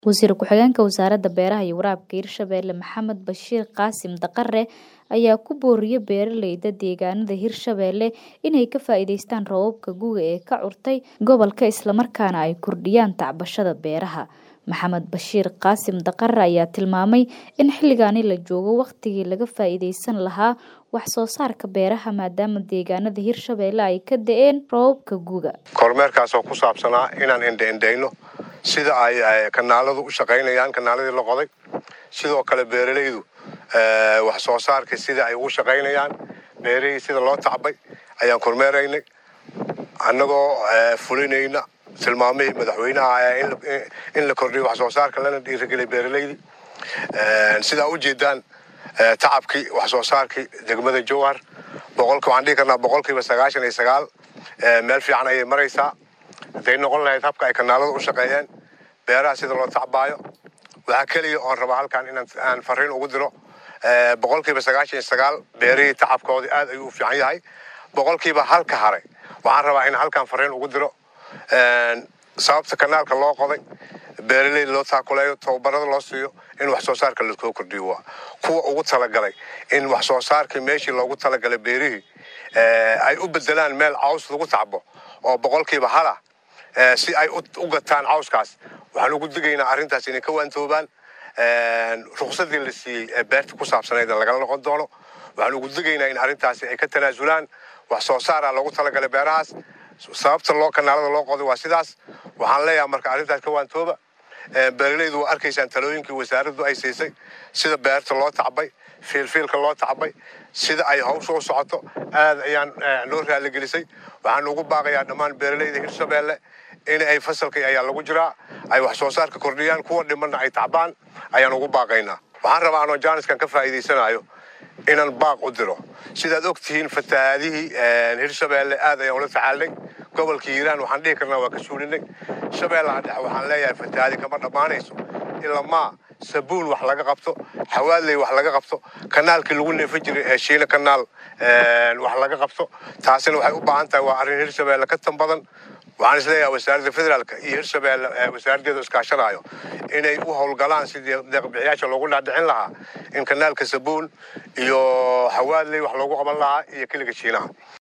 Wasiir ku-xigeenka Wasaaradda Beeraha iyo Waraabka Hirshabelle Maxamed Bashiir Qaasim Daqare ayaa ku booriyay beeralayda deegaanada Hirshabelle inay ka faa'iidaystaan roobabka gu'ga ee ka curtay gobolka isla markaana ay kordhiyaan tacbashada beeraha. Maxamed Bashiir Qaasim Daqare ayaa tilmaamay in xilligaani la joogo waqtigii laga faa'iidaysan lahaa wax soo saarka beeraha maadaama deegaanada Hirshabelle ay ka da'een roobabka gu'ga. kormeerkaas oo ku saabsanaa inaan indha-indhayno sida ay kanaaladu u shaqaynayaan kanaaladii la qoday sidoo kale beeralaydu wax soo saarkii sida ay ugu shaqaynayaan beerihii sida loo tacbay ayaan kormeeraynay annagoo fulinayna tilmaamihii madaxweynaha in la kordhiyo wax soo saarka lana dhiirigelay beeralaydii sidaa u jeedaan tacabkii wax soo saarkii degmada jowhar boqolka waxaan dhihi karnaa boqolkiiba sagaashan iyo sagaal meel fiican ayay maraysaa hadday noqon lahayd habka ay kanaaladu u shaqeeyeen beeraha sida loo tacbaayo waxaa keliya oon rabaa halkan inaan fariin ugu diro boqolkiiba sagaashan iyo sagaal beerihii tacabkoodii aad ayuu u fiican yahay boqolkiiba halka haray waxaan rabaa in halkan fariin ugu diro sababta kanaalka loo qoday beeralayda loo taakuleeyo tababarada loo siiyo in wax soo saarka lasoo kordhiyo waa kuwa ugu talagalay in wax soo saarkii meeshii loogu talagalay beerihii ay u bedelaan meel caws lagu tacbo oo boqolkiiba halah si ay u gataan cawskaas waxaan ugu digaynaa arrintaas inay ka waantoobaan ruqsadii la siiyey ee beerta ku saabsanayd lagala noqon doono waxaan ugu digaynaa in arrintaasi ay ka tanaasulaan wax soo saara loogu talagalay beerahaas sababta loo kanaalada loo qoday waa sidaas waxaan leeyahay marka arrintaas ka waantooba beeralaydu waa arkaysaan talooyinkii wasaaraddu ay siisay sida beerta loo tacbay fiilfiilka loo tacbay sida ay hawsha u socoto aad ayaan noo raaligelisay waxaan ugu baaqayaa dhammaan beeralayda hirshabelle in ay fasalkii ayaa lagu jiraa ay wax soo saarka kordhiyaan kuwa dhimanna ay tacbaan ayaan ugu baaqaynaa waxaan rabaa anoo jaaniskan ka faa'iidaysanayo inaan baaq u diro sidaad og tihiin fatahaadihii hirshabelle aad ayaan ula tacaalnay gobolka hiiraan waxaan dhihi karnaa waa ka suulinay shabeellaha dhexe waxaan leeyahay fatahaadi kama dhammaanayso ilamaa sabuun wax laga qabto xawaadley wax laga qabto kanaalkii lagu neefin jiray ee shiina kanaal wax laga qabto taasina waxay u baahan tahay waa arrin hirshabelle ka tan badan waxaan isleeyahay wasaaradda federaalka iyo hirshabelle wasaaraddeedu iskaashanayo inay u howlgalaan sidii deeqbixiyaasha loogu dhaadhicin lahaa in kanaalka sabuun iyo xawaadley wax loogu qaban lahaa iyo kiliga shiinaha